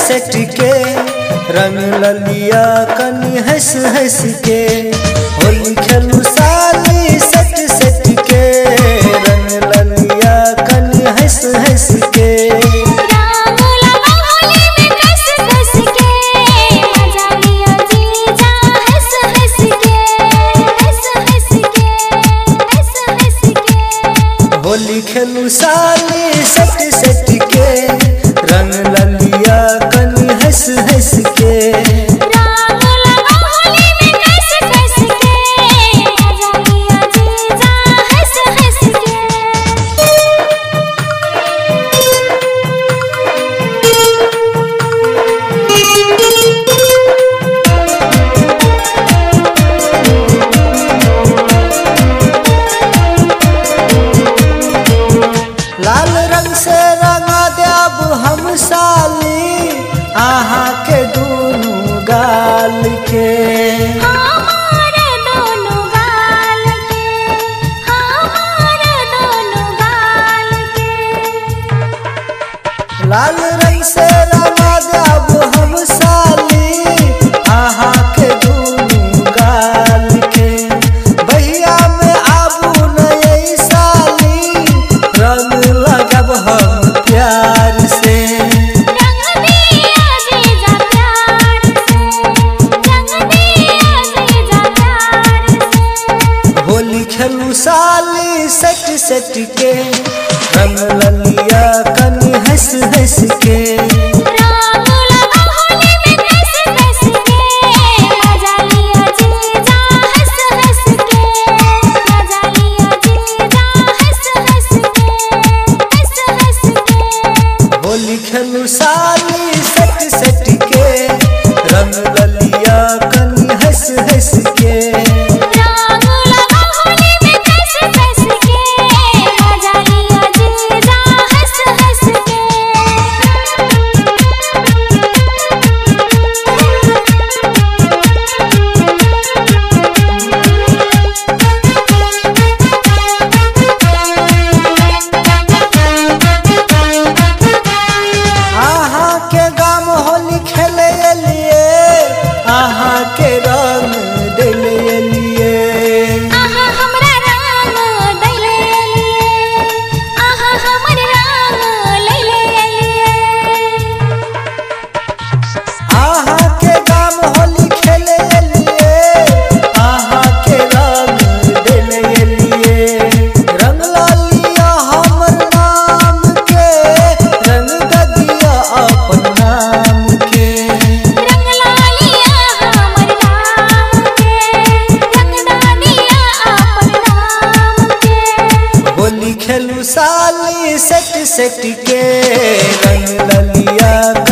set के रंग ललिया कनी हंस हंस के होली खेलू साली सेट सेट के रंग ललिया कनी हंस हंस के राम लगा होली में कस कस के मजा लिया जीजा हंस हंस के हंस हंस के हंस हंस के होली खेलू साली सेट सेट के रंग ललिया कनी हंस हंस के राम लगा होली में कस कस के मजा लिया जीजा हंस हंस लाल रंग से रंगा देब हम साली आहा के दूनु गाल के हमारे दोनों गाल के हमारे दोनों गाल के लाल रंग से रंगा देब हम साली आहा के दूनु गाल के भैया में आबू नई साली रंग लगब हम प्यार से रंग दिया जीजा प्यार से रंग दिया जीजा प्यार से होली खेलू साली सट सट के रंग ललिया कनी हंस हंस के राम लगा होली में कस कस के मजा लिया जीजा हंस हंस के मजा लिया जीजा हंस हंस के हंस हंस के होली खेलू साली सट सट के रंग ललिया कनी हंस हंस के राम लगा होली में कस कस के मजा लिया जीजा हंस हंस आहा के गाम होली खेले लिए आहा के रंग दिले लिए आहा हमरा राम दैले लिए आहा हमर राम लैले लिए आहा के गाम होली खेले लिए आहा के रंग दिले लिए रंग लालिया हमर नाम के रंग ददिया अपन नाम के रंग लालिया हमर नाम के रंग दानिया अपन नाम के होली खेलू साली सेट सेट के रंग ललिया